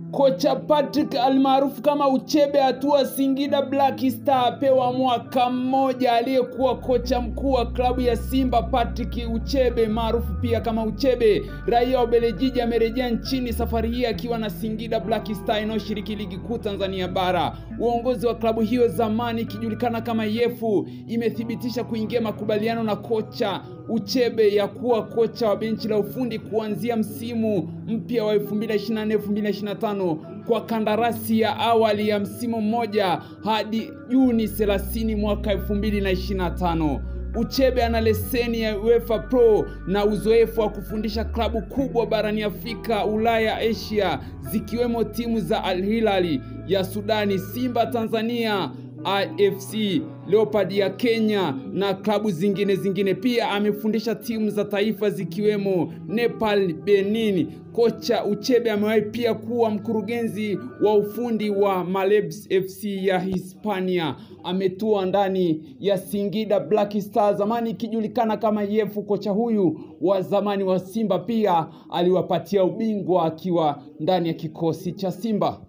Kocha Patrick almaarufu kama Uchebe hatua Singida Black Star apewa mwaka mmoja. Aliyekuwa kocha mkuu wa klabu ya Simba Patrick Uchebe maarufu pia kama Uchebe, raia wa Ubelgiji, amerejea nchini safari hii akiwa na Singida Black Star inayoshiriki ligi kuu Tanzania bara. Uongozi wa klabu hiyo zamani ikijulikana kama Yefu imethibitisha kuingia makubaliano na kocha Uchebe ya kuwa kocha wa benchi la ufundi kuanzia msimu mpya wa 2024-2025 kwa kandarasi ya awali ya msimu mmoja hadi Juni 30 mwaka 2025. Uchebe ana leseni ya UEFA Pro na uzoefu wa kufundisha klabu kubwa barani Afrika, Ulaya, Asia zikiwemo timu za Al Hilal ya Sudani, Simba Tanzania, AFC Leopard ya Kenya na klabu zingine zingine. Pia amefundisha timu za taifa zikiwemo Nepal, Benin. Kocha Uchebe amewahi pia kuwa mkurugenzi wa ufundi wa Malebs FC ya Hispania. Ametua ndani ya Singida Black Star, zamani ikijulikana kama Yefu. Kocha huyu wa zamani wa Simba pia aliwapatia ubingwa akiwa ndani ya kikosi cha Simba.